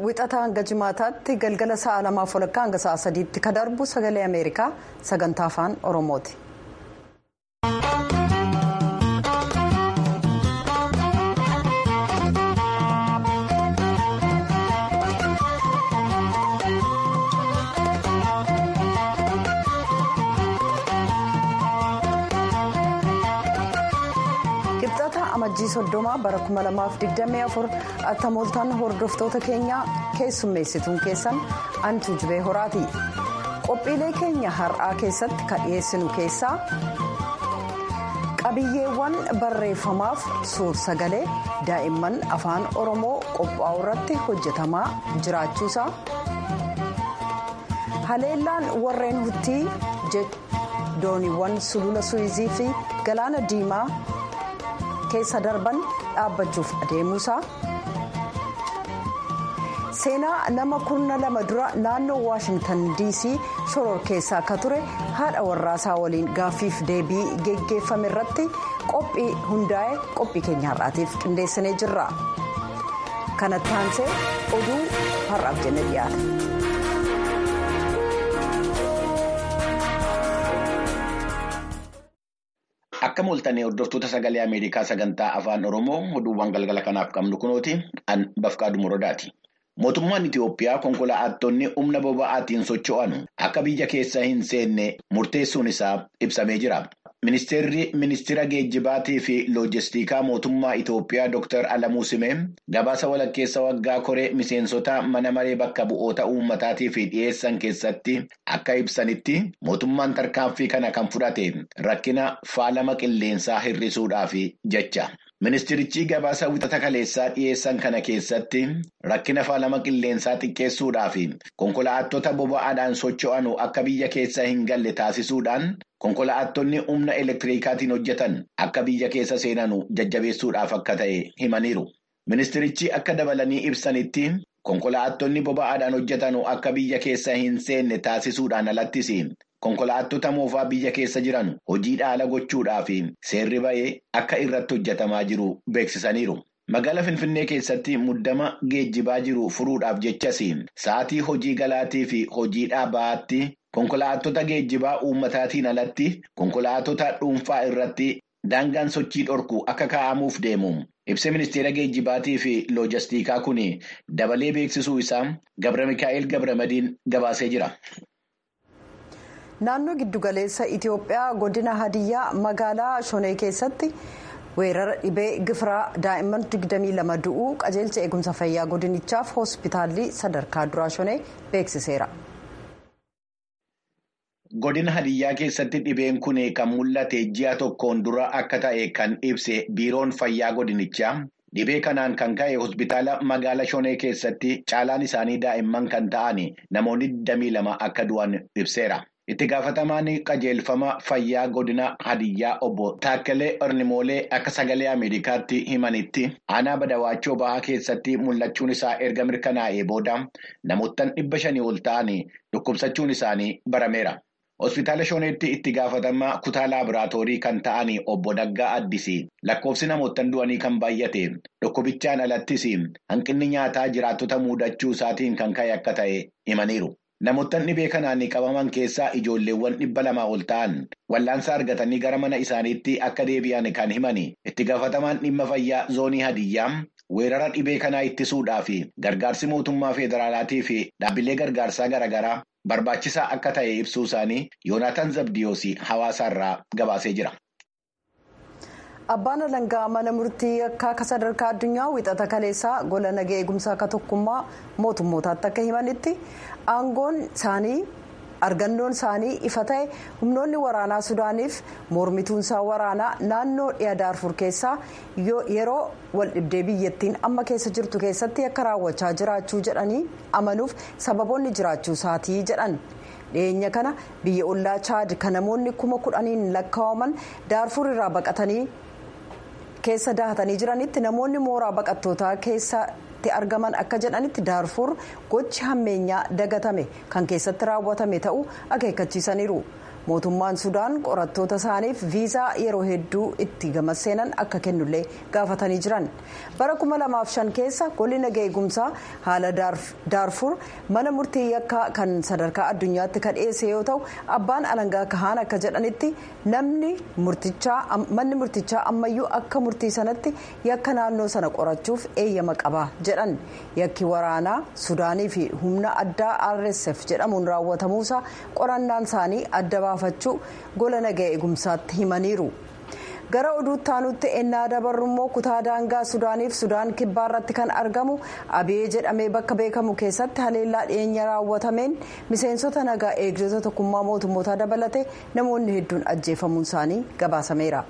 wixata hanga jimaataatti galgala sa'a lamaaf walakkaa hanga sa'a sadiitti ka darbu sagalee ameerikaa sagantaa afaan oromooti. amajjii soddoma bara 2024 attamooltaan hordoftoota keenyaa keessummeessituun keessan antu jibee horaati qophiilee keenya har'aa keessatti kan dhiyeessinu keessaa qabiyyeewwan barreeffamaaf suur sagalee daa'imman afaan oromoo qophaa'u irratti hojjetamaa jiraachuusaa haleellaan warreen huttii dooniiwwan sulula suuyizii fi galaana diimaa. keessa darban dhaabbachuuf adeemuusaa seenaa nama kurna lama dura naannoo waashingtan dc shoror keessaa akka ture haadha warraasaa waliin gaaffiif deebii geggeeffame irratti qophii hundaa'e qophii keenya har'aatiif qindeessinee jirra kanatti aansee oduu har'aaf jenne dhiyaata. Akka mooltanii hordoftoota sagalee Ameerikaa sagantaa afaan Oromoo oduuwwan galgala kanaaf qabnu kunooti an bafqaadu muradaati. Mootummaan Itiyoophiyaa konkolaattonni humna boba'aatiin socho'an akka biyya keessa hin seenne murteessuun isaa ibsamee jira. Ministeerri ministeera geejjibaatii fi loojistikaa mootummaa Itiyoophiyaa Dr. Alamuu Simee gabaasa walakkeessa waggaa koree miseensota mana maree bakka bu'oota uummataatiif dhiyeessan keessatti akka ibsanitti mootummaan tarkaanfii kana kan fudhate rakkina faalama qilleensaa hir'isuudhaaf jecha. Ministirichi gabaasa wixata kaleessaa dhiyeessan kana keessatti rakkina faalama qilleensaa xiqqeessuudhaaf konkolaattota boba'aadhaan socho'an akka biyya keessa hin galle taasisuudhaan konkolaattonni humna elektiriikaatiin hojjetan akka biyya keessa seenan jajjabeessuudhaaf akka ta'e himaniiru. Ministirichi akka dabalanii ibsanitti konkolaattonni boba'aadhaan hojjetan akka biyya keessa hin seenne taasisuudhaan alattis. Konkolaattota moofaa biyya keessa jiran hojii dhaala gochuudhaaf seerri ba'ee akka irratti hojjetamaa jiru beeksisaniiru. Magaala Finfinnee keessatti muddama geejjibaa jiru furuudhaaf jechas sa'aatii hojii galaatii fi hojii dhaabaatti konkolaattota geejjibaa uummataatiin alatti konkolaattota dhuunfaa irratti daangaan sochii dhorku akka kaa'amuuf deemu. Ibsa ministeera geejjibaatii fi loojistikaa kun dabalee beeksisuu isaa Gabra Mikaa'el Gabramadiin gabaasee jira. naannoo giddugaleessa itiyoophiyaa godina hadiyyaa magaalaa shonee keessatti weerara dhibee gifiraa daa'imman 22 du'uu qajeelcha eegumsa fayyaa godinichaaf hospitaalli sadarkaa duraa shonee beeksiseera. godina hadiyyaa keessatti dhibeen kun kan mul'ate ji'a tokkoon dura akka ta'e kan ibse biiroon fayyaa godinichaa. Dhibee kanaan kan ka'e hospitaala magaala shonee keessatti caalaan isaanii daa'imman kan ta'an namoonni 22 akka du'an ibseera. Itti gaafatamaan qajeelfama fayyaa godina hadiyyaa obbo Taakkalee Ornimoolee akka sagalee Ameerikaatti himanitti aanaa badawaachoo bahaa keessatti mul'achuun isaa erga mirkanaa'ee booda namoottan dhibba shanii ol ta'an dhukkubsachuun isaanii barameera. Hospitaala Shoneetti itti gaafatamaa kutaa laaboraatoorii kan ta'an obbo Daggaa Addis lakkoofsi namoottan du'anii kan baay'ate dhukkubichaan alattis hanqinni nyaataa jiraattota muudachuu isaatiin kan ka'e akka ta'e himaniiru. Namoottan dhibee kanaan qabaman keessaa ijoolleewwan dhibba lamaa ol ta'an wallaansa argatanii gara mana isaaniitti akka deebi'an kan himan itti gaafatamaan dhimma fayyaa zoonii hadiyyaa weerara dhibee kanaa ittisuudhaaf gargaarsi mootummaa federaalaatii fi dhaabbilee gargaarsaa garaagaraa. Barbaachisaa akka ta'e ibsuu isaanii Yoonaataan Zabdiyoos hawaasaarraa gabaasee jira. Abbaan alangaa mana murtii akka sadarkaa addunyaa wixata kaleessaa gola nagaa eegumsaa akka tokkummaa mootummootaatti akka himanitti aangoon isaanii argannoon isaanii ifa ta'e humnoonni waraanaa sudaaniif mormituunsaa waraanaa naannoo dhiya daarfur keessaa yeroo waldhibdee biyyattiin amma keessa jirtu keessatti akka raawwachaa jiraachuu jedhanii amanuuf sababoonni jiraachuu isaatii jedhan. dhiyeenya kana biyya ollaa chaad kan namoonni kuma kudhaniin lakkaa'aman daarfur irraa baqatanii keessa dahatanii jiranitti namoonni mooraa baqattootaa keessatti argaman akka jedhanitti daarfur gochi hammeenyaa dagatame kan keessatti raawwatame ta'uu akeekkachiisaniiru mootummaan sudaan qorattoota isaaniif viizaa yeroo hedduu itti gama seenan akka kennullee gaafatanii jiran bara 2005 keessa golli nagaa eegumsaa haala daarfur mana murtii yakkaa kan sadarkaa addunyaatti kan dhiyeesse yoo ta'u abbaan alangaa kahaan akka jedhanitti namni manni murtichaa ammayyuu akka murtii sanatti yakka naannoo sana qorachuuf eeyyama qaba jedhan yakki waraanaa sudaanii fi humna addaa rsf jedhamuun raawwatamuusaa qorannaan isaanii adda baafachuu gola nagaa eegumsaatti himaniiru. gara oduutti aanutti ennaa dabarru immoo kutaa daangaa sudaaniif sudaan kibbaa irratti kan argamu abiyee jedhamee bakka beekamu keessatti haleellaa dhiyeenya raawwatameen miseensota nagaa eegdota tokkummaa mootummootaa dabalatee namoonni hedduun ajjeefamuun isaanii gabaasameera.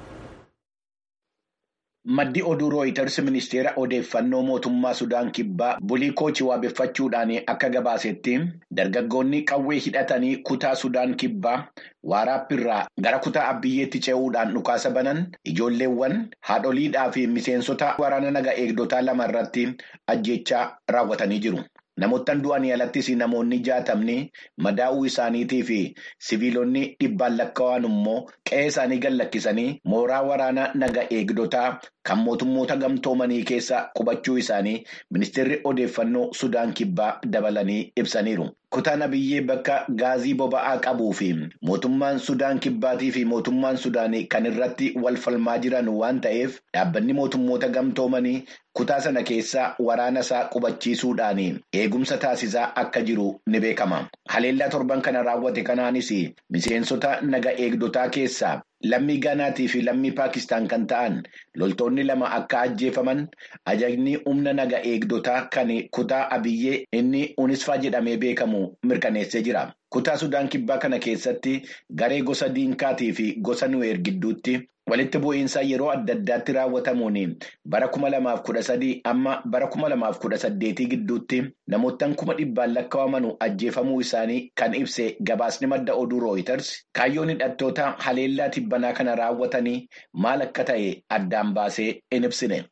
Maddi oduu rooyiters ministeera odeeffannoo mootummaa Sudaan kibbaa bulii koochii waabeffachuudhaan akka gabaasetti dargaggoonni qawwee hidhatanii kutaa Sudaan kibbaa waaraappiirraa gara kutaa abbiyyeetti ce'uudhaan dhukaasa banan ijoolleewwan haadholiidhaa fi miseensota waraana naga eegdotaa lama irratti ajjechaa raawwatanii jiru. Namoottan du'anii alattis namoonni jaatamni madaa'uu isaaniitii fi siviilonni dhibbaan lakkaa'an immoo qe'ee isaanii gallakkisanii mooraa waraana naga eegdotaa kan mootummoota gamtoomanii keessa qubachuu isaanii ministeerri odeeffannoo Sudaan kibbaa dabalanii ibsaniiru. Kutaan abiyyee bakka gaazii boba'aa qabuu fi mootummaan Sudaan kibbaatii fi mootummaan Sudaanii kan irratti wal falmaa jiran waan ta'eef dhaabbanni mootummoota gamtoomanii kutaa sana keessa waraana isaa qubachiisuudhaan eegumsa taasisaa akka jiru ni beekama. Haleellaa torban kana raawwate kanaanis miseensota naga eegdotaa keessaa lammii Gaanaatii fi lammii Paakistaan kan ta'an loltoonni lama akka ajjeefaman ajajni humna naga eegdotaa kan kutaa abiyyee inni unisfaa jedhamee beekamu mirkaneessee jira. Kutaa Sudaan kibbaa kana keessatti garee gosa diinkaatii fi gosa nuweer gidduutti walitti bu'iinsa yeroo adda addaatti raawwatamuun bara kuma lamaaf kudha sadii amma bara kuma lamaaf kudha saddeetii gidduutti namoottan kuma dhibbaan lakkaa'aman ajjeefamuu isaanii kan ibse gabaasni madda oduu rooyiters kaayyoon hidhattoota haleellaa tibbanaa kana raawwatanii maal akka ta'e addaan baasee hin ibsine.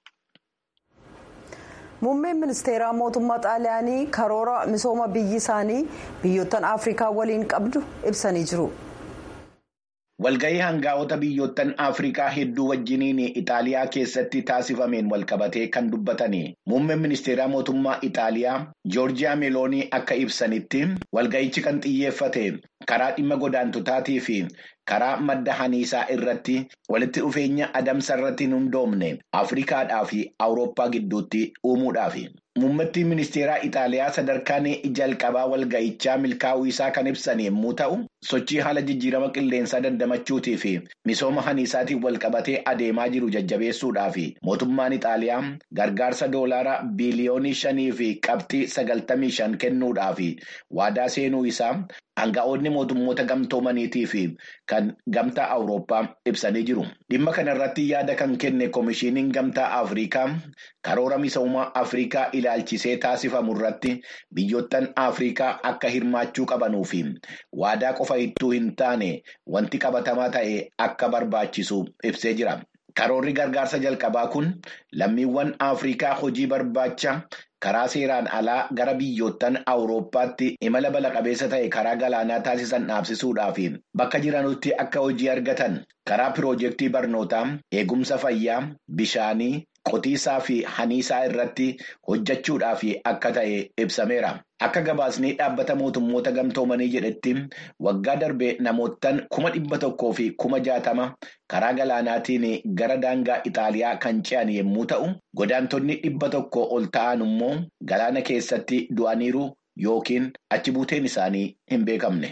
muummeen ministeeraa mootummaa xaaliyaanii karoora misooma biyyi isaanii biyyoottan afrikaa waliin qabdu ibsanii jiru. Walgahii hangaa'ota biyyoottan Afrikaa hedduu wajjiniin Itaaliyaa keessatti taasifameen walqabatee kan dubbatanii muummeen ministeeraa mootummaa Itaaliyaa Joorjiyaa Meeloonii akka ibsanitti walgahichi kan xiyyeeffate karaa dhimma godaantotaatii fi karaa madda haniisaa irratti walitti dhufeenya adamsa irratti hin hundoomne Afrikaadhaa fi Awurooppaa gidduutti uumuudhaafi. Muummittiin ministeeraa Itaaliyaa sadarkaan jalqabaa walga'ichaa milkaa'uu isaa kan ibsan yommuu ta'u, sochii haala jijjiirama qilleensaa dandamachuutii fi misooma haniisaatiin walqabatee adeemaa jiru jajjabeessuudhaa fi mootummaan Itaaliyaa gargaarsa doolaara biiliyoonii shanii fi qabxii sagaltamii shan kennuudhaa fi waadaa seenuu isaa Hanga'oonni mootummoota gamtoomaniitii fi kan gamtaa Awurooppaa ibsanii jiru. Dhimma kanarratti yaada kan kenne Komishiiniin Gamtaa Afrikaa karoora misoomaa Afrikaa ilaalchisee taasifamu irratti biyyoottan Afrikaa akka hirmaachuu qabanuu fi waadaa qofa ittuu hin taane wanti qabatamaa ta'e akka barbaachisu ibsee jira. Karoorri gargaarsa jalqabaa kun lammiiwwan Afrikaa hojii barbaacha. karaa seeraan alaa gara biyyoottan awurooppaatti imala bala qabeessa ta'e karaa galaanaa taasisan dhaabsisuudhaa fi bakka jiranutti akka hojii argatan karaa piroojeektii barnootaa eegumsa fayyaa bishaanii qotiisaa fi haniisaa irratti hojjechuudhaaf akka ta'e ibsameera. Akka gabaasnii dhaabbata mootummoota gamtoomanii jedhetti waggaa darbe namoottan kuma dhibba tokkoo fi kuma jaatama karaa galaanaatiin gara daangaa Itaaliyaa kan ce'an yommuu ta'u, godaantonni dhibba tokko ol ta'an immoo galaana keessatti du'aniiru yookiin achi buuteen isaanii hin beekamne.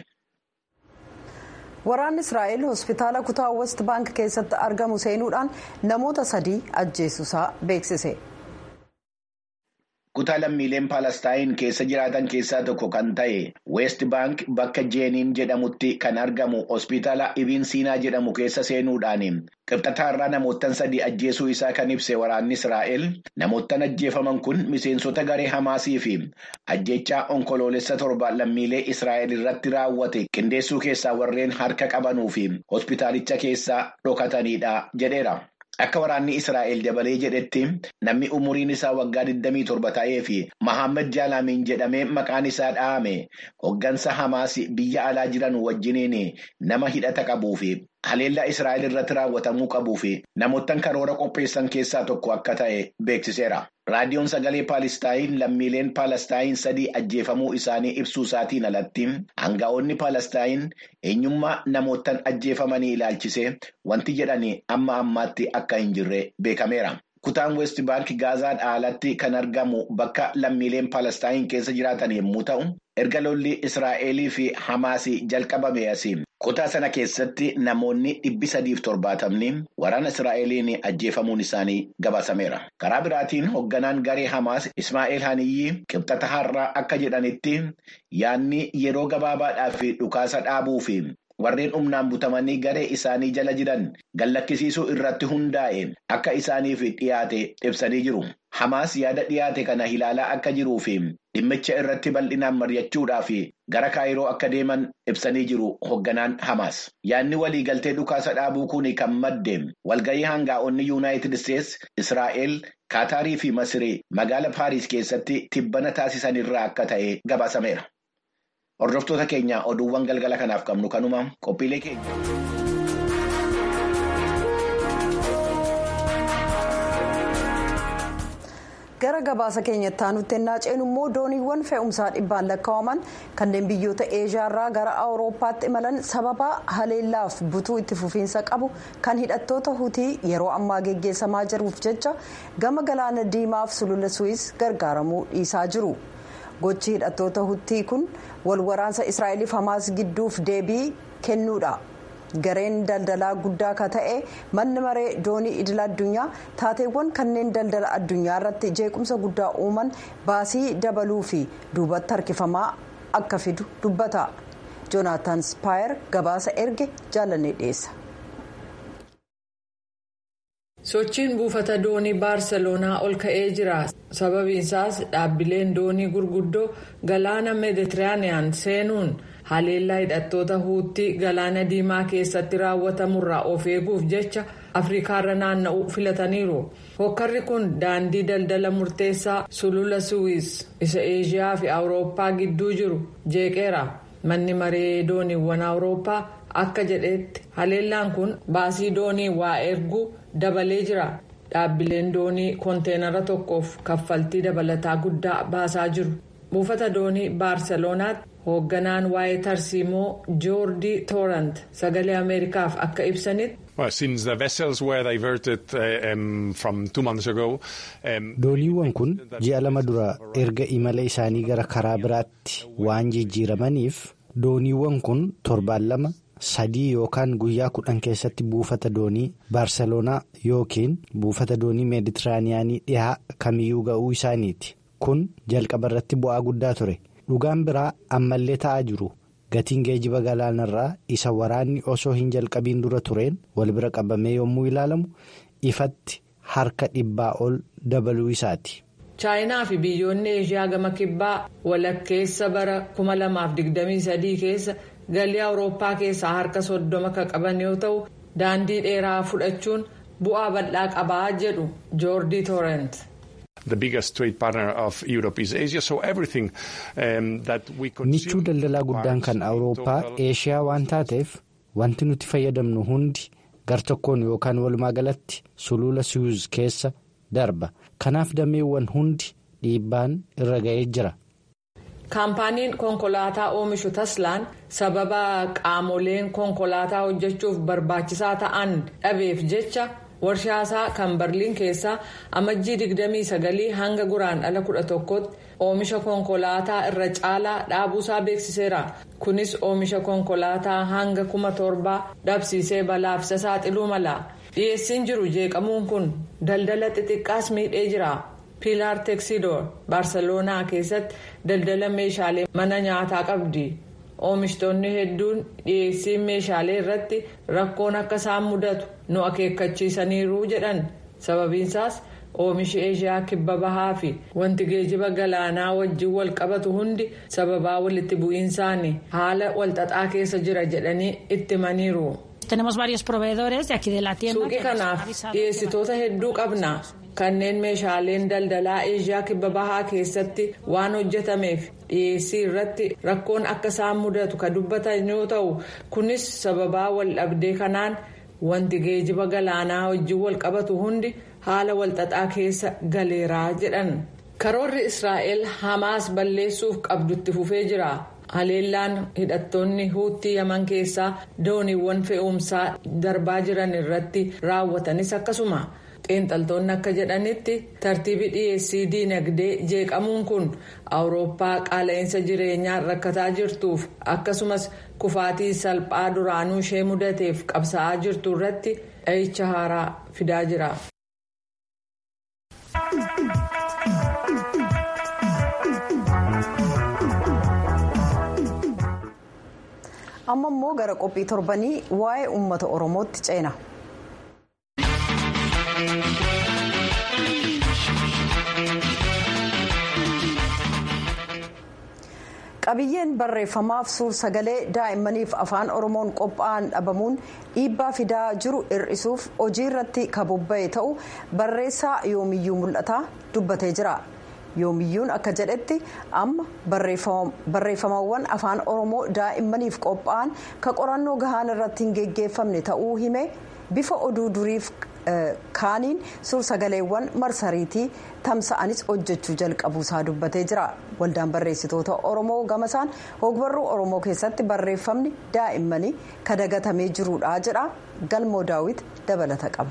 Waraanni Israa'el hospitaala kutaa West Bank keessatti argamu seenuudhaan namoota sadii ajjeesuusaa beeksise. Kutaa lammiileen Paalestaayin keessa jiraatan keessaa tokko kan ta'e West Bank bakka Jeeniin jedhamutti kan argamu hospitaala Ibn Siinaa jedhamu keessa seenuudhaan qibxataarraa namoottan sadii ajjeesuu isaa kan ibse waraanni Israa'el namoottan ajjeefaman kun miseensota garee Hamaasii fi ajjechaa onkoloolessa torba lammiilee Israa'el irratti raawwate qindeessuu keessaa warreen harka qabanuu fi hospitaalicha keessaa dhokatanidha jedheera. Akka waraanni Israa'el dabalee jedhetti namni umuriin isaa waggaa 27 ta'ee fi Mahammad Jaalaamiin jedhamee maqaan isaa dhahame hoggansa Hamaas biyya alaa jiran wajjiniin nama hidhata qabuu fi haleellaa Israa'el irratti raawwatamuu qabuu fi namoottan karoora qopheessan keessaa tokko akka ta'e beeksiseera. Raadiyoon sagalee Paalestaayin lammiileen Paalestaayin sadii ajjeefamuu isaanii ibsuu isaatiin alatti aanga'oonni Paalestaayin eenyummaa namoottan ajjeefamanii ilaalchisee wanti jedhanii amma ammaatti akka hin jirre beekameera. Kutaan West Bank Gaazaa alatti kan argamu bakka lammiileen Paalestaayin keessa jiraatan yommuu ta'u, erga lolli Israa'elii fi Hamaas jalqabame asii. Kutaa sana keessatti namoonni dhibbi sadiif torbaatamni waraana Israa'eliin ajjeefamuun isaanii gabaasameera. Karaa biraatiin hoogganaan garee Hamaas Ismaa'eel Haniyyi qibxata har'aa akka jedhanitti yaadni yeroo gabaabaadhaaf dhukaasa dhaabuu fi warreen humnaan butamanii garee isaanii jala jiran gallakkisiisuu irratti hundaa'e akka isaaniif dhiyaate ibsanii jiru. Hamaas yaada dhiyaate kana ilaalaa akka jiruu fi dhimmicha irratti bal'inaan mari'achuudhaaf gara kaayiroo akka deeman ibsanii jiru hoogganaan Hamaas. Yaadni waliigaltee dhukaasa dhaabuu kun kan madde walgahii hangaa'onni Yuunaayitid Isteets, Israa'el, Kaataarii fi Masirii magaala Paariis keessatti tibbana taasisan irraa akka ta'e gabaasameera. Hordoftoota keenya oduuwwan galgala kanaaf qabnu kanuma qophiilee keenya. gara gabaasa keenyatti aanutti ennaa ceenu immoo dooniiwwan fe'umsaa dhibbaan lakkaa'aman kanneen biyyoota eeshiyaarraa gara awurooppaatti imalan sababa haleellaaf butuu itti fufiinsa qabu kan hidhattoota hutii yeroo ammaa geggeessamaa jiruuf jecha gama galaana diimaaf sulula suwis gargaaramuu dhiisaa jiru gochi hidhattoota hutii kun wal waraansa israa'eliif hamaas gidduuf deebii kennuudha. gareen daldalaa guddaa ka ta'e manni maree doonii idil addunyaa taateewwan kanneen daldala addunyaa irratti jeequmsa guddaa uuman baasii dabaluu fi duubatti harkifamaa akka fidu dubbata joonaatan spaayer gabaasa erge jaalannee dhiyeessa. sochiin buufata doonii baarseloonaa ol ka'ee jira sababiinsaas dhaabbileen doonii gurguddoo galaana meeditiraaniyaan seenuun. haleellaa hidhattoota huutii galaana diimaa keessatti raawwatamurraa of eeguuf jecha afrikaarra naanna'uu filataniiru hokkarri kun daandii daldala murteessaa sulula suwiis isa eeshiyaa fi awurooppaa gidduu jiru jeeqeera manni maree dooniiwwan awurooppaa akka jedhetti haleellaan kun baasii doonii waa erguu dabalee jira dhaabbileen doonii konteenara tokkoof kaffaltii dabalataa guddaa baasaa jiru buufata doonii baarseloonaatti. hoogganaan waa'ee tarsiimoo joordii toorant sagalee ameerikaaf akka ibsanitti. dooniiwwan kun ji'a lama dura erga imala isaanii gara karaa biraatti waan jijjiiramaniif dooniiwwan kun torbaan lama sadii yookaan guyyaa kudhan keessatti buufata doonii baarseloonaa yookiin buufata doonii meeditiraaniyaanii dhihaa kamiyyuu ga'uu isaaniiti kun jalqaba irratti bu'aa guddaa ture. dhugaan biraa ammallee ta'aa jiru gatiin geejiba galaanarraa isa waraanni osoo hin jalqabiin dura tureen wal bira qabamee yommuu ilaalamu ifatti harka dhibbaa ol dabaluu isaati. chaayinaa fi biyyoonni eeshiyaa gama kibbaa walakkeessa bara 2023 keessa galii awurooppaa keessaa harka soddoma kan qaban yoo ta'u daandii dheeraa fudhachuun bu'aa bal'aa qabaa jedhu joordii toorent. michuu daldalaa guddaan kan awurooppaa eeshiyaa waan taateef wanti nuti fayyadamnu hundi gar tokkoon yookaan walumaa galatti sulula suyuz keessa darba kanaaf dameewwan hundi dhiibbaan irra ga'ee jira. kaampaaniin konkolaataa oomishu taslaan sababa qaamoleen konkolaataa hojjechuuf barbaachisaa ta'an dhabeef jecha. warshaasaa kan barliin keessaa amajjii 29 hanga guraandhala 11tti oomisha konkolaataa irra caalaa dhaabuusaa beeksiseera kunis oomisha konkolaataa hanga 1700 dhabsiisee balaafisa saaxiluu mala dhiyeessiin jiru jeeqamuun kun daldala xixiqqaas miidhee jira piilaar teeksidoor baarseloonaa keessatti daldala meeshaalee mana nyaataa qabdi. oomishtoonni hedduun dhiyeessii meeshaalee irratti rakkoon akka isaan mudatu nu akeekkachiisaniiru jedhan sababiinsaas oomishi eeshiyaa kibba bahaa fi wanti geejiba galaanaa wajjin wal qabatu hundi sababaa walitti bu'iinsaanii haala walxaxaa keessa jira jedhanii itti himaniiru Suuqii kanaaf dhiyeessitoota hedduu qabna. Kanneen meeshaaleen daldalaa Eeshiyaa kibba bahaa keessatti waan hojjetameef dhiyeessii irratti rakkoon akka isaan mudatu kan dubbatan yoo ta'u kunis sababaa wal dhabdee kanaan wanti geejiba galaanaa wajjin wal qabatu hundi haala walxaxaa keessa galeeraa jedhan. Karoorri Israa'el Hamaas balleessuuf qabdutti fufee jira. Haleellaan hidhattoonni huutii yaman keessaa dooniiwwan fe'umsaa darbaa jiran irratti raawwatanis akkasuma. Xiinxaltoonni akka jedhanitti tartiibi dhiyeessii diinagdee jeeqamuun kun awurooppaa qaala'insa jireenyaa rakkataa jirtuuf akkasumas kufaatii salphaa duraanuu ishee mudateef qabsa'aa jirtu irratti dhahicha haaraa fidaa jira. amma immoo gara qophii torbanii waa'ee uummata oromootti ceena. qabiyyeen barreeffamaaf suur sagalee daa'immaniif afaan oromoon qophaa'an dhabamuun dhiibbaa fidaa jiru hir'isuuf hojii irratti kabobba'e ta'u barreessaa yoomiyyuu mul'ataa dubbatee jira. yoomiyyuun akka jedhetti amma barreeffamawwan afaan oromoo daa'immaniif qophaa'an ka qorannoo gahaan irratti hin geggeeffamne ta'uu hime bifa oduu duriif kaaniin suur sagaleewwan marsariitii tamsa'anis hojjechuu jalqabuusaa dubbatee jira waldaan barreessitoota oromoo gamasaan hogbarruu oromoo keessatti barreeffamni daa'immanii kadagatamee jiruudha jedha galmoo daawit dabalata qaba.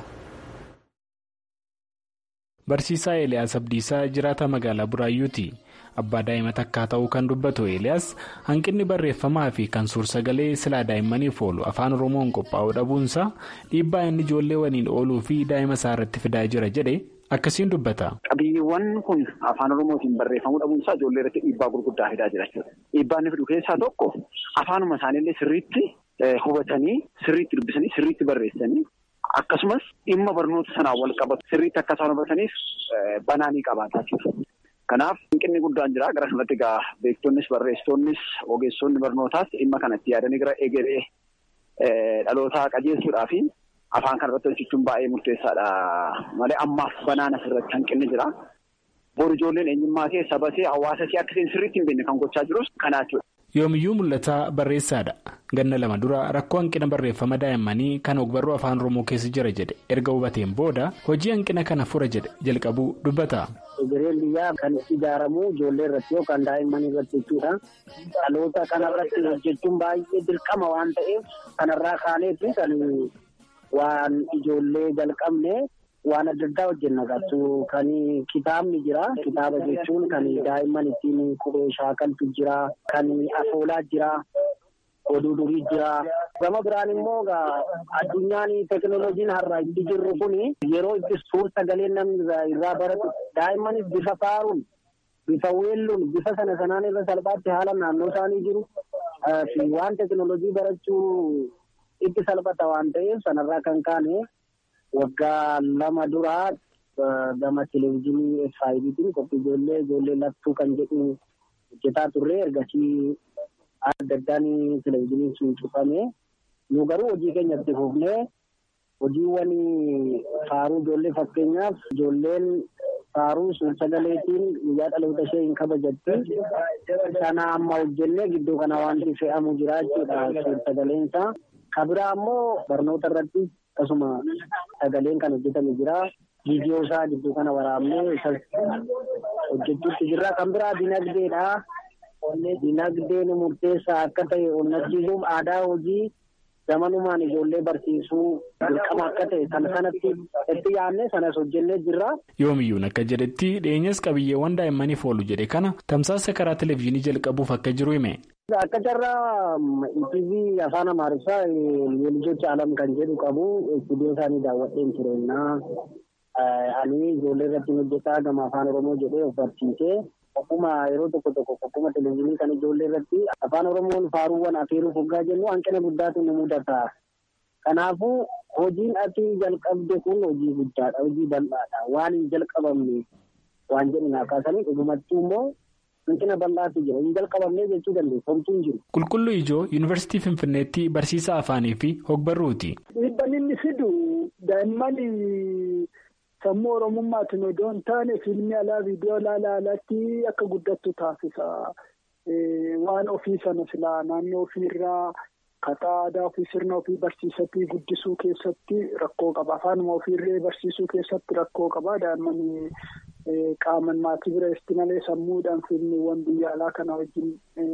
Barsiisaa Eeliyaas Abdiisaa jiraata magaalaa Buraayyuuti. Abbaa daa'ima takkaa ta'uu kan dubbatu Eeliyaas hanqinni barreeffamaa fi kan suur-sagalee silaa daa'immaniif oolu afaan Oromoon qophaa'uu dhabuunsaa dhiibbaa inni ijoollee waliin ooluu fi daa'ima isaa irratti fidaa jira jedhe akkasiin dubbata. Qabiyyeewwan kun afaan Oromootiin barreeffamuu dhabuunsaa ijoollee irratti dhiibbaa gurguddaa fidaa jira jechuudha. Dhiibbaa inni fidu keessaa tokko afaanuma isaaniillee sirriitti hubatanii sirriitti dubbisanii sirriitti barreessanii. Akkasumas dhimma barnoota sanaan wal qabatu sirriitti akka isaan hubataniif banaanii qabaataa jiru. Kanaaf hanqinni guddaan jira. Gara kanatti egaa beektonnis barreessitoonnis ogeessonni barnootaas dhimma kanatti yaadanii gara egeree dhalootaa qajeelchuudhaa fi afaan kana irratti hojjechuun baay'ee murteessaadha. Malee ammaaf banaan asirratti hanqinni jira. Boru ijoolleen eenyummaa kee saba kee hawaasa kee akka isheen sirriitti hin beekne kan gochaa jirus kanaa jechuudha. Yoomiyyuu mul'ataa barreessaadha. Ganna lama dura rakkoo hanqina barreeffama daa'immanii kan ogbarruu afaan Oromoo keessa jira jedhe erga hubateen booda hojii hanqina kana fura jedhe jalqabuu dubbata. Egereen biyyaa kan ijaaramu ijoollee irratti yookaan daa'immanii irratti jechuudha. Dhaloota kanarratti hojjechuun baay'ee dirqama waan ta'eef kanarraa kaaneeti kan waan ijoollee jalqabne. waan adda addaa hojjenna qabsu kan kitaabni jira kitaaba jechuun kan daa'imman ittiin qubee shaakaltu jira kan afoolaa jira oduu durii jira gama biraan immoo addunyaan teekinooloojiin har'a itti jirru kun yeroo itti suur sagalee namni irraa baratu daa'immanis bifa faaruun bifa weelluun bifa sana sanaan irra salphaatti haala naannoo isaanii jiru waan teekinooloojii barachuu itti salphata waan ta'eef sanarraa kan kaane. waggaa lama duraa gama televezyiinii faayidiitiin qophii ijoollee ijoollee lattuu kan jedhu hojjetaa turre ergasii adda addaan televezyiiniin sun cufame nu garuu hojii keenya itti fufnee hojiiwwan faaruu ijoollee fakkeenyaaf ijoolleen faaruu suur sagaleetiin guyyaa dhaloota ishee hin kabajatti sana amma hojjennee gidduu kana wanti fe'amu jira jechuudha suur sagaleensaa kabiraa ammoo barnoota irratti akkasuma sagaleen kan hojjetame jira viidiyoo isaa gidduu kana waraabnee hojjechuutti jirra kan biraa dinagdeedha dinagdeen murteessaa akka ta'e onnachiisuuf aadaa hojii zamanumaan ijoollee barsiisuu dirqama akka ta'e sana sanatti itti yaadne sanas hojjennee jirra. Yoomiyyuun akka jedhetti dhiyeenyas qabiyyeewwan daa'immaniif oolu jedhe kana tamsaasa karaa televezyiinii jalqabuuf akka jiru hime. Akka carraa ETV afaan Amaariffaa yeelijocha alam kan jedhu qabu istuudiyoo isaanii daawwadheen jireenyaa ani ijoollee irratti hojjetaa gama afaan Oromoo jedhee of barsiisee akkuma yeroo tokko tokko akkuma televezyiinii kan ijoollee irratti afaan Oromoon faaruuwwan afeeruuf hoggaa jennu hanqina guddaatu nu mudata. Kanaafuu hojiin ati jalqabde kun hojii guddaadha hojii bal'aadha waan hin jalqabamne waan jedhu naa kaasanii dhugumattuu immoo hanqina bal'aatu jira hin jalqabamnee jechuu dandeessa homtuu hin jiru. Qulqulluu Ijoo Yuunivarsiitii Finfinneetti barsiisaa afaanii fi hogbarruuti. Dhiibban inni fidu daa'imman sammuu oromummaatiin odoo hin taane fiilmii alaa viidiyoo alaa alaatti akka guddattu taasisa. Waan ofii sana silaa naannoo ofiirraa kataa aadaa ofii sirna ofii barsiisatii guddisuu keessatti rakkoo qaba. Afaanuma ofiirree barsiisuu keessatti rakkoo qaba. Daa'imman qaaman maatii bireetti malee sammuudhaan fiilmiiwwan biyya alaa kana wajjin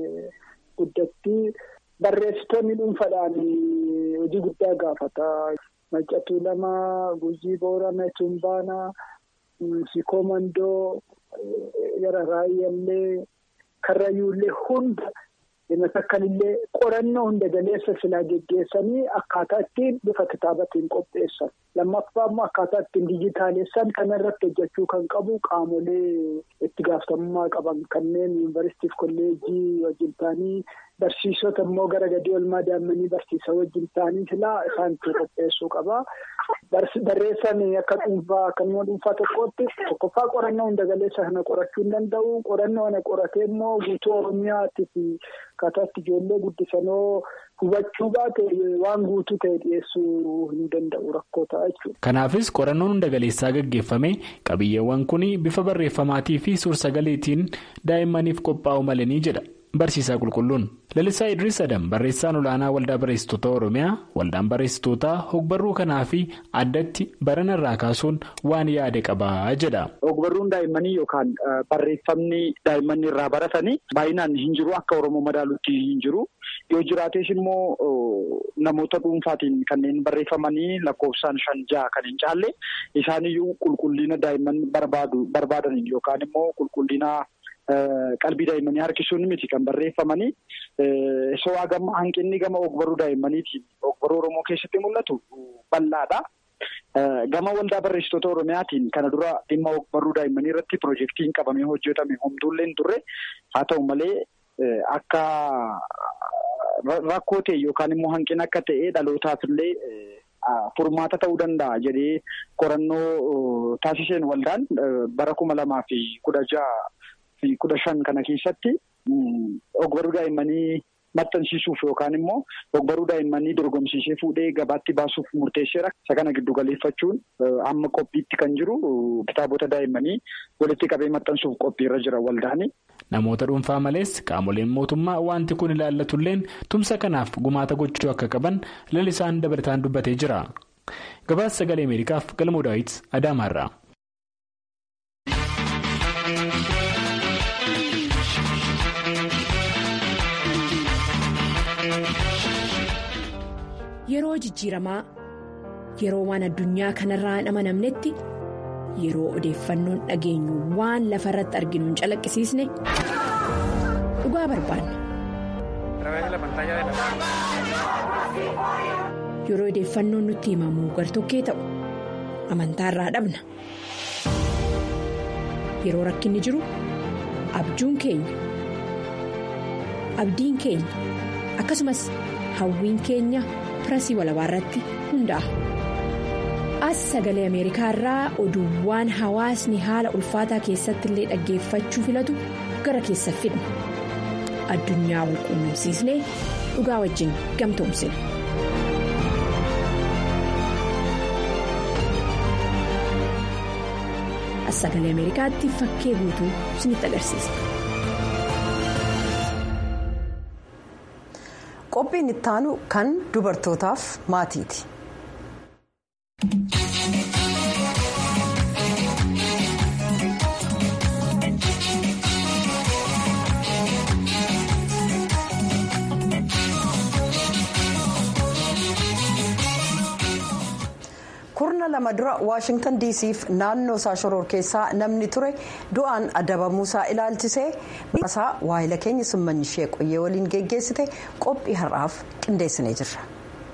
guddatti. Barreessitoonni dhuunfaadhaan hojii guddaa gaafata. Maccatuu lama Gujii Boorana Tumbaana Sikoo Mandoo Yara Raayyallee Karrayyuullee hunda takkanillee qorannoo hunda galeessa silaa geggeessanii akkaataa ittiin bifa kitaabatiin qopheessan. Lammaffaa immoo akkaataa ittiin dijitaalessan kanarratti hojjechuu kan qabu qaamolee itti gaafatamummaa qaban kanneen yuunivarsiitiif kolleejjii wajjin ta'anii barsiisota immoo gara gadii olmaa daa'immanii barsiisa wajjin ta'anii silaa isaanitti qopheessuu qaba. Barreessan akka dhuunfaa akka nama dhuunfaa tokkootti tokkoffaa qorannoo hunda galeessa kana qorachuu hin danda'u. Qorannoo kana qoratee immoo guutuu Oromiyaatti fi akkaataa itti ijoollee guddisanoo hubachuu baate waan guutuu ta'e dhiyeessuu hin danda'u rakkoo ta'a jechuudha. Kanaafis qorannoon hunda galeessaa gaggeeffame qabiyyeewwan kun bifa barreeffamaatii fi suur-sagaleetiin daa'immaniif qophaa'u malanii jedha. Barsiisaa qulqulluun lalisaa Idris Adam barreessaan olaanaa waldaa barreessitoota Oromiyaa waldaan barreessitootaa hogbarruu kanaa fi addatti barana irraa kaasuun waan yaade qabaa jedha. Hogbarruun daa'immanii yookaan barreeffamni daa'imman irraa baratanii baay'inaan hin jiru akka Oromoo madaaluutti hin jiru yoo jiraates immoo namoota dhuunfaatiin kanneen barreeffamanii lakkoofsaan shan jaha kan hin caalle isaaniyyuu qulqullina daa'imman barbaadaniin yookaan immoo qulqullina. Qalbii daa'immanii harkisuun miti kan barreeffamanii so'aa gama hanqinni gama ogbarruu daa'immaniitiin ogbarruu Oromoo keessatti mul'atu bal'aadha. Gama waldaa barreessitoota Oromiyaatiin kana dura dhimma ogbarruu daa'immanii irratti piroojeektiin qabamee hojjetame homtuullee hin turre haa ta'u malee akka rakkoo ta'e yookaan immoo hanqina akka ta'e dhalootaaf illee. Furmaata ta'uu danda'a jedhee qorannoo taasiseen waldaan bara kuma lamaa fi kudha jaha fi kudha shan kana keessatti ogbarruu daa'immanii maxxansiisuuf yookaan immoo ogbarruu daa'immanii dorgomsiisee fuudhee gabaatti baasuuf murteesseera. Isa kana giddu galeeffachuun amma qophiitti kan jiru kitaabota daa'immanii walitti qabee maxxansuuf qophiirra jira waldaani. Namoota dhuunfaa malees qaamoleen mootummaa wanti kun ilaallatulleen tumsa kanaaf gumaata gochuu akka qaban lalisaan dabalataan dubbatee jira. Gabaasa sagalee Ameerikaaf galmoo daawit Adaamaarraa. Yeroo jijjiiramaa yeroo waan addunyaa kanarraa hin amanamnetti yeroo odeeffannoon dhageenyu waan lafa irratti arginu hin calaqqisiisne dhugaa barbaanna. Yeroo odeeffannoon nutti himamu gartokkee ta'u amantaarraa dhabna. Yeroo rakkinni jiru abjuun keenya abdiin keenya akkasumas hawwiin keenya. Pirasii walabaa irratti hundaa'a. As sagalee Ameerikaa irraa oduuwwan hawaasni haala ulfaataa keessatti illee dhaggeeffachuu filatu gara keessa fidna. Addunyaa wal quunnamsiisnee dhugaa wajjin gamtoomsina. As sagalee Ameerikaatti fakkee guutuu isinitti agarsiisa. Qophiin ittaanu kan dubartootaaf maatiiti. kurna lama dura waashingtan diisiif naannoo isaa shoror keessaa namni ture du'aan adabamuusaa ilaalchisee isaa waayila keenya simmanyishee qoyyee waliin geggeessite qophii har'aaf qindeessinee jirra.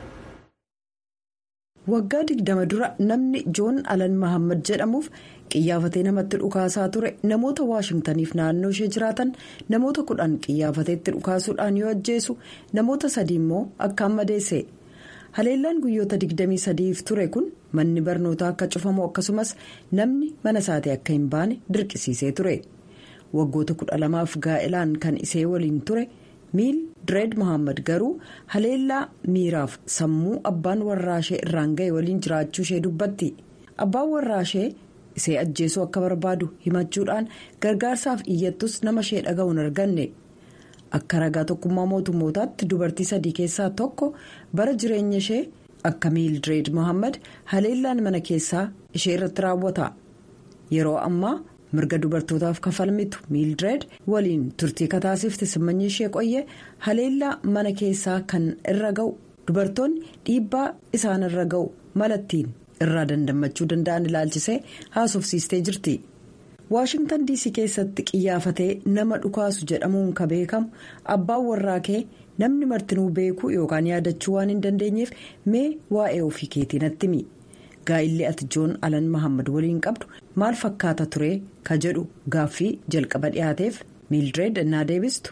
waggaa digdama dura namni joon alan mahammad jedhamuuf qiyyaafatee namatti dhukaasaa ture namoota waashingtaniif naannoo ishee jiraatan namoota kudhan qiyyaafateetti dhukaasuudhaan yoo ajjeesu namoota sadii immoo akkaan madeesse. haleellaan guyyoota 23f ture kun manni barnootaa akka cufamu akkasumas namni mana isaatii akka hin baane dirqisiisee ture waggoota kudha lamaaf gaa'ilaan kan ishee waliin ture miil direed mohaammed garuu haleellaa miiraaf sammuu abbaan warraashee irraan ga'e waliin jiraachuu ishee dubbatti abbaan warraashee ishee ajjeesuu akka barbaadu himachuudhaan gargaarsaaf iyyattus nama ishee dhaga'u hin arganne. akka ragaa tokkummaa mootummootaatti dubartii sadii keessaa tokko bara jireenya ishee akka miildireed mohaammed haleellaan mana keessaa ishee irratti raawwata yeroo ammaa mirga dubartootaaf kafalmitu miildireed waliin turtii kataasifte simmanyi ishee qoyyee haleellaa mana keessaa kan irra ga'u dubartoonni dhiibbaa isaan irra ga'u malattiin irraa dandammachuu danda'an ilaalchisee haasofsiistee jirti. waashingtan diisii keessatti qiyyaafatee nama dhukaasu jedhamuun ka beekamu abbaan warraa kee namni martinuu beekuu yookaan yaadachuu waan hin dandeenyeef mee waa'ee ofii keetii natti himi gaa'illi ati joon alan mahammad waliin qabdu maal fakkaata ture ka jedhu gaaffii jalqaba dhiyaateef miildireed innaa deebistu.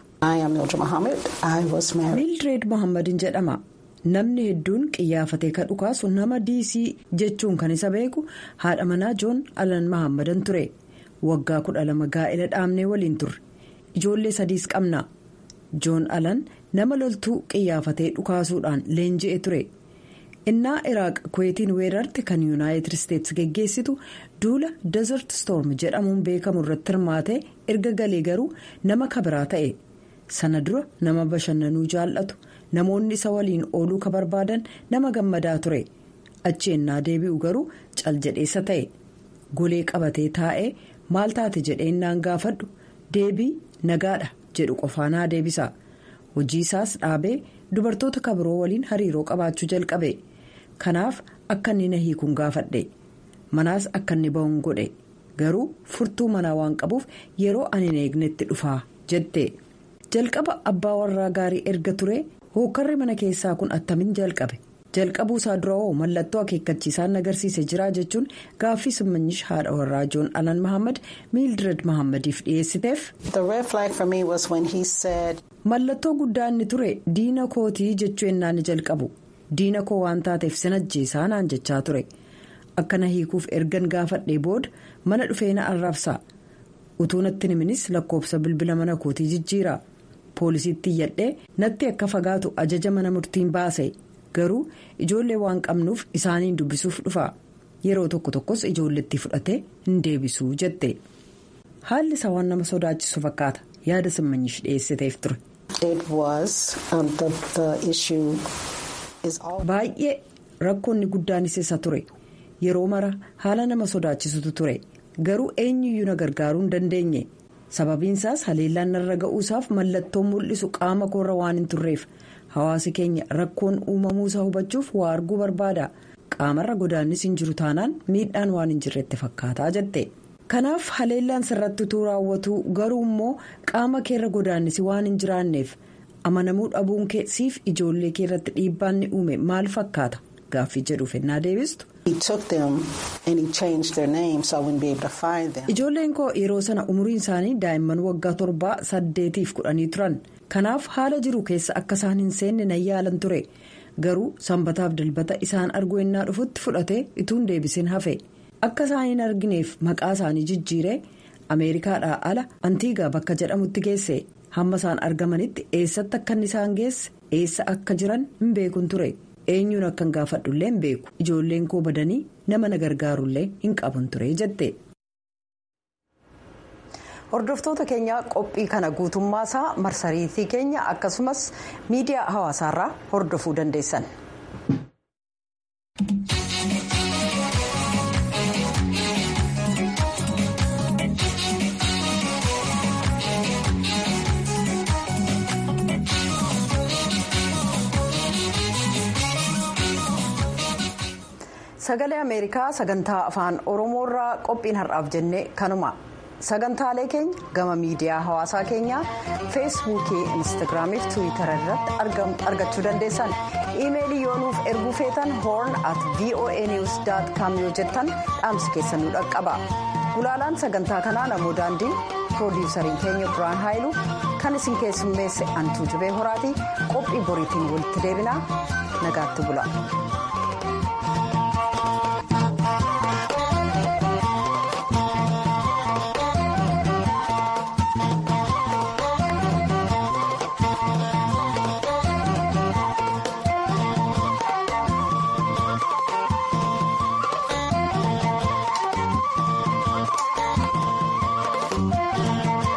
miildireed mohammadin jedhama namni hedduun qiyyaafatee ka dhukaasu nama diisii jechuun kan isa beeku haadha manaa joon alan mahammadan ture. waggaa kudha lama gaa'ela dhaabnee waliin turre ijoollee sadiis qabna joon alan nama loltuu qiyyaafatee dhukaasuudhaan leenji'e ture innaa iraaq kuweetiin weerarte kan yuunaayitid isteetsi geggeessitu duula desert storm jedhamuun beekamu irratti hirmaatee erga galee garuu nama kabiraa ta'e sana dura nama bashannanuu jaallatu namoonni isa waliin ooluu ka barbaadan nama gammadaa ture achi ennaa deebi'u garuu caljedheessa ta'e golee qabatee taa'ee. maal taate jedheennaan gaafadhu deebii nagaadha jedhu qofaanaa deebisa hojii isaas dhaabee dubartoota kabiroo waliin hariiroo qabaachuu jalqabe kanaaf akka inni na hiikuun gaafadhe manaas akka inni ba'uun godhe garuu furtuu manaa waan qabuuf yeroo ani hin eegnetti dhufaa jette jalqaba abbaa warraa gaarii erga ture hookarri mana keessaa kun attamin jalqabe. jalqabuu isaa dura hoo mallattoo akeekkachiisaan agarsiise jira jechuun gaaffii simmanyish haadha warraa joon alan mahammad miildireed mahammadiif dhiyeessiteef. mallattoo guddaa inni ture diina kootii jechuu ennaan jalqabu diina koo waan taateef sin ajjeesaa naan jechaa ture akkana hiikuuf ergan gaafadhee booda mana dhufee na arrabsa utuu natti himinis lakkoofsa bilbila mana kootii jijjiira poolisiitti iyyadhee natti akka fagaatu ajaja mana murtiin baase. garuu ijoollee waan qabnuuf isaaniin dubbisuuf dhufa yeroo tokko tokkos ijoolleetti fudhatee hin deebisuu jette haalli isaa waan nama sodaachisu fakkaata yaada simmanyish dhiyeessiteef ture. baay'ee rakkoonni guddaanis isa ture yeroo mara haala nama sodaachisutu ture garuu eenyuyyuu na gargaaruu hin dandeenye sababiinsaas haleellaan narra ga'uusaaf mallattoon mul'isu qaama koorra waan hin turreef. hawaasi keenya rakkoon uumamuusaa hubachuuf waa arguu barbaada qaamarra godaannis hin jiru taanaan miidhaan waan hin jirretti fakkaataa jette kanaaf haleellaan sirratti utuu raawwatu garuu immoo qaama keerra godaannisi waan hin jiraanneef amanamuu dhabuun kee siif ijoollee keerratti dhiibbaan ni uume maal fakkaata gaaffii jedhuuf ennaa deebistu. ijoolleen koo yeroo sana umuriin isaanii daa'imman waggaa torbaa saddeetiif kudhanii turan. kanaaf haala jiru keessa akka isaan hin seenne nan yaalan ture garuu sanbataaf dilbata isaan arguu ennaa dhufutti fudhatee ituun deebisin hafe akka isaan hin argineef maqaa isaanii jijjiiree ameerikaadhaa ala antiigaa bakka jedhamutti geesse hamma isaan argamanitti eessatti akka inni isaan geesse eessa akka jiran hin beekun ture eenyuun akka hin gaafadhullee hin beeku ijoolleen koo badanii nama na gargaarullee hin qabun ture jette. hordoftoota keenya qophii kana guutummaa isaa marsariitii keenya akkasumas miidiyaa hawaasaarraa hordofuu dandeessan. sagalee ameerikaa sagantaa afaan oromoorraa qophiin har'aaf jennee kanuma. sagantaalee keenya gama miidiyaa hawaasaa keenyaa feesbuukii instaagiraamii fi tiwiitara irratti argachuu dandeessan iimeelii yoo nuuf erguu feetan hoorn at voa news com yoo jettan dhaamsi keessan nu dhaqqaba gulaalaan sagantaa kanaa namoo daandiin piroodiwusariin keenya biraan haayilu kan isin keessummeesse antuu jibee horaatii qophii boriitiin walitti deebinaa nagaatti bula.